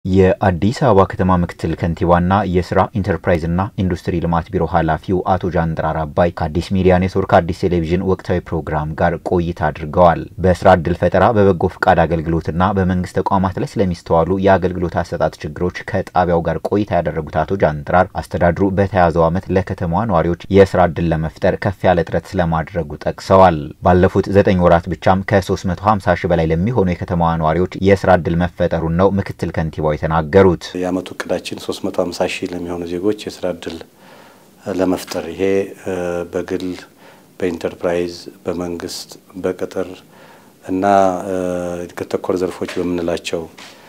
የአዲስ አበባ ከተማ ምክትል ከንቲባና የስራ ኢንተርፕራይዝና ኢንዱስትሪ ልማት ቢሮ ኃላፊው አቶ ጃንጥራር አባይ ከአዲስ ሚዲያ ኔትወርክ አዲስ ቴሌቪዥን ወቅታዊ ፕሮግራም ጋር ቆይታ አድርገዋል። በስራ ዕድል ፈጠራ፣ በበጎ ፍቃድ አገልግሎትና በመንግስት ተቋማት ላይ ስለሚስተዋሉ የአገልግሎት አሰጣጥ ችግሮች ከጣቢያው ጋር ቆይታ ያደረጉት አቶ ጃንጥራር አስተዳድሩ በተያዘው ዓመት ለከተማዋ ነዋሪዎች የስራ ዕድል ለመፍጠር ከፍ ያለ ጥረት ስለማድረጉ ጠቅሰዋል። ባለፉት ዘጠኝ ወራት ብቻም ከ350 ሺህ በላይ ለሚሆኑ የከተማዋ ነዋሪዎች የስራ ዕድል መፈጠሩን ነው ምክትል ከንቲባው የተናገሩት የአመቱ እቅዳችን 350 ሺህ ለሚሆኑ ዜጎች የስራ እድል ለመፍጠር ይሄ በግል በኢንተርፕራይዝ በመንግስት በቅጥር እና እድገት ተኮር ዘርፎች በምንላቸው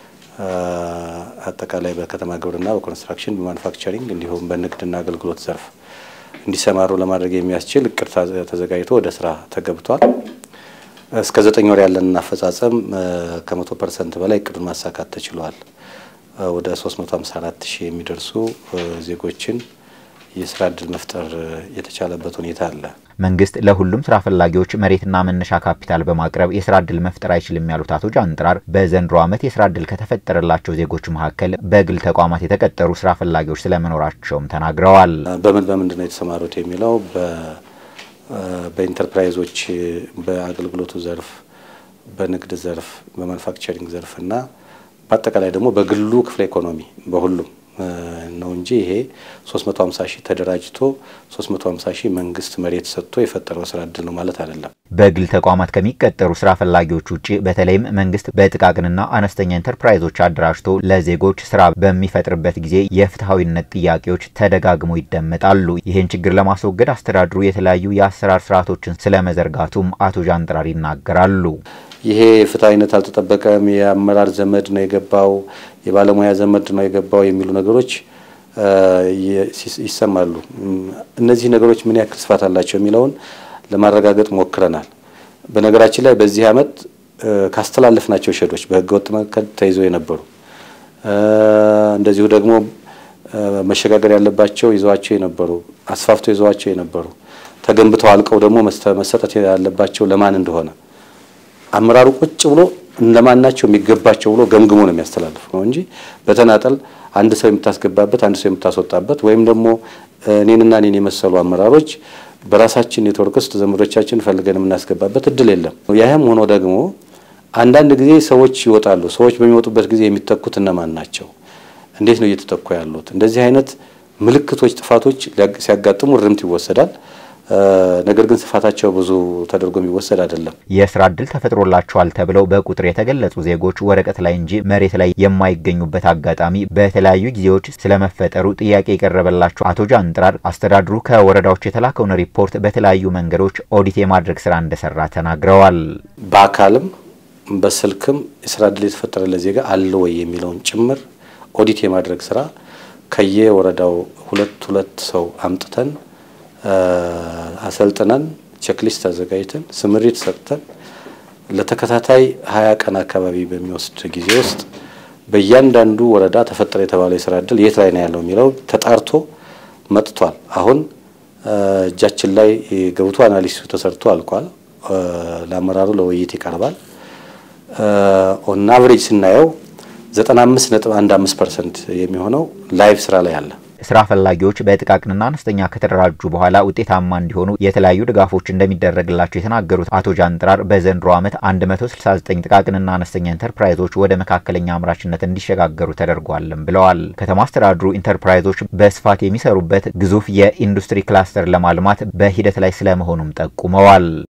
አጠቃላይ በከተማ ግብርና፣ በኮንስትራክሽን፣ በማኑፋክቸሪንግ እንዲሁም በንግድና አገልግሎት ዘርፍ እንዲሰማሩ ለማድረግ የሚያስችል እቅድ ተዘጋጅቶ ወደ ስራ ተገብቷል። እስከ ዘጠኝ ወር ያለን አፈጻጸም ከመቶ ፐርሰንት በላይ እቅዱን ማሳካት ተችሏል። ወደ 354 ሺህ የሚደርሱ ዜጎችን የስራ እድል መፍጠር የተቻለበት ሁኔታ አለ። መንግስት ለሁሉም ስራ ፈላጊዎች መሬትና መነሻ ካፒታል በማቅረብ የስራ እድል መፍጠር አይችልም ያሉት አቶ ጃንጥራር በዘንድሮ ዓመት የስራ እድል ከተፈጠረላቸው ዜጎች መካከል በግል ተቋማት የተቀጠሩ ስራ ፈላጊዎች ስለመኖራቸውም ተናግረዋል። በምን በምንድን ነው የተሰማሩት የሚለው በኢንተርፕራይዞች በአገልግሎቱ ዘርፍ፣ በንግድ ዘርፍ፣ በማኑፋክቸሪንግ ዘርፍ እና በአጠቃላይ ደግሞ በግሉ ክፍለ ኢኮኖሚ በሁሉም ነው እንጂ ይሄ 350 ሺህ ተደራጅቶ 350 ሺህ መንግስት መሬት ሰጥቶ የፈጠረው ስራ እድል ነው ማለት አይደለም። በግል ተቋማት ከሚቀጠሩ ስራ ፈላጊዎች ውጭ በተለይም መንግስት በጥቃቅንና አነስተኛ ኢንተርፕራይዞች አደራጅቶ ለዜጎች ስራ በሚፈጥርበት ጊዜ የፍትሐዊነት ጥያቄዎች ተደጋግሞ ይደመጣሉ። ይህን ችግር ለማስወገድ አስተዳድሩ የተለያዩ የአሰራር ስርዓቶችን ስለመዘርጋቱም አቶ ጃንጥራር ይናገራሉ። ይሄ ፍትሐዊነት አልተጠበቀም፣ የአመራር ዘመድ ነው የገባው፣ የባለሙያ ዘመድ ነው የገባው የሚሉ ነገሮች ይሰማሉ። እነዚህ ነገሮች ምን ያክል ስፋት አላቸው የሚለውን ለማረጋገጥ ሞክረናል። በነገራችን ላይ በዚህ ዓመት ካስተላለፍናቸው ሸዶች በህገወጥ መንገድ ተይዘው የነበሩ እንደዚሁ ደግሞ መሸጋገር ያለባቸው ይዘዋቸው የነበሩ አስፋፍቶ ይዘዋቸው የነበሩ ተገንብተው አልቀው ደግሞ መሰጠት ያለባቸው ለማን እንደሆነ አመራሩ ቁጭ ብሎ እነማን ናቸው የሚገባቸው ብሎ ገምግሞ ነው የሚያስተላልፉ ነው እንጂ በተናጠል አንድ ሰው የምታስገባበት አንድ ሰው የምታስወጣበት ወይም ደግሞ እኔንና እኔን የመሰሉ አመራሮች በራሳችን ኔትወርክ ውስጥ ዘመዶቻችን ፈልገን የምናስገባበት እድል የለም። ያህም ሆኖ ደግሞ አንዳንድ ጊዜ ሰዎች ይወጣሉ። ሰዎች በሚወጡበት ጊዜ የሚተኩት እነማን ናቸው? እንዴት ነው እየተተኩ ያሉት? እንደዚህ አይነት ምልክቶች፣ ጥፋቶች ሲያጋጥሙ እርምት ይወሰዳል። ነገር ግን ስፋታቸው ብዙ ተደርጎ የሚወሰድ አይደለም። የስራ እድል ተፈጥሮላቸዋል ተብለው በቁጥር የተገለጹ ዜጎች ወረቀት ላይ እንጂ መሬት ላይ የማይገኙበት አጋጣሚ በተለያዩ ጊዜዎች ስለመፈጠሩ ጥያቄ የቀረበላቸው አቶ ጃንጥራር አስተዳድሩ ከወረዳዎች የተላከውን ሪፖርት በተለያዩ መንገዶች ኦዲት የማድረግ ስራ እንደሰራ ተናግረዋል። በአካልም በስልክም የስራ እድል የተፈጠረለት ዜጋ አለ ወይ የሚለውን ጭምር ኦዲት የማድረግ ስራ ከየወረዳው ሁለት ሁለት ሰው አምጥተን አሰልጥነን ቼክሊስት አዘጋጅተን ስምሪት ሰጥተን ለተከታታይ ሀያ ቀን አካባቢ በሚወስድ ጊዜ ውስጥ በእያንዳንዱ ወረዳ ተፈጠረ የተባለው የስራ እድል የት ላይ ነው ያለው የሚለው ተጣርቶ መጥቷል። አሁን እጃችን ላይ ገብቶ አናሊሲሱ ተሰርቶ አልቋል። ለአመራሩ ለውይይት ይቀርባል። ኦን አቨሬጅ ስናየው 95.15 ፐርሰንት የሚሆነው ላይቭ ስራ ላይ አለ። ስራ ፈላጊዎች በጥቃቅንና አነስተኛ ከተደራጁ በኋላ ውጤታማ እንዲሆኑ የተለያዩ ድጋፎች እንደሚደረግላቸው የተናገሩት አቶ ጃንጥራር በዘንድሮ ዓመት 169 ጥቃቅንና አነስተኛ ኢንተርፕራይዞች ወደ መካከለኛ አምራችነት እንዲሸጋገሩ ተደርጓልም ብለዋል። ከተማ አስተዳድሩ ኢንተርፕራይዞች በስፋት የሚሰሩበት ግዙፍ የኢንዱስትሪ ክላስተር ለማልማት በሂደት ላይ ስለመሆኑም ጠቁመዋል።